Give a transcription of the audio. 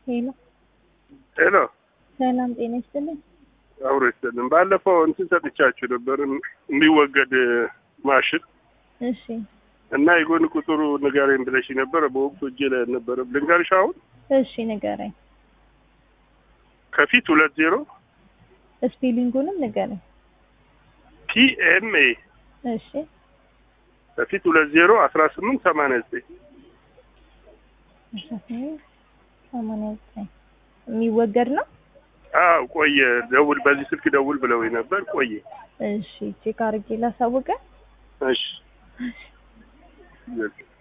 ሄሎ ሄሎ ሰላም ጤና ይስጥልኝ። አብሮ ይስጥልን። ባለፈው እንትን ሰጥቻችሁ ነበር የሚወገድ ማሽን እሺ እና የጎን ቁጥሩ ንገረኝ ብለሽ ነበረ። በወቅቱ እጄ ላይ አልነበረም። ልንገርሽ አሁን እሺ ንገረኝ። ከፊት ሁለት ዜሮ ስፔሊንጉንም ንገረኝ። ፒኤምኤ እሺ ከፊት ሁለት ዜሮ አስራ ስምንት ሰማንያ ዘጠኝ አስራ ስምንት ሰማንያ ዘጠኝ የሚወገድ ነው። አዎ ቆየ። ደውል በዚህ ስልክ ደውል ብለውኝ ነበር። ቆየ። እሺ ቼክ አድርጌ ላሳውቀ እሺ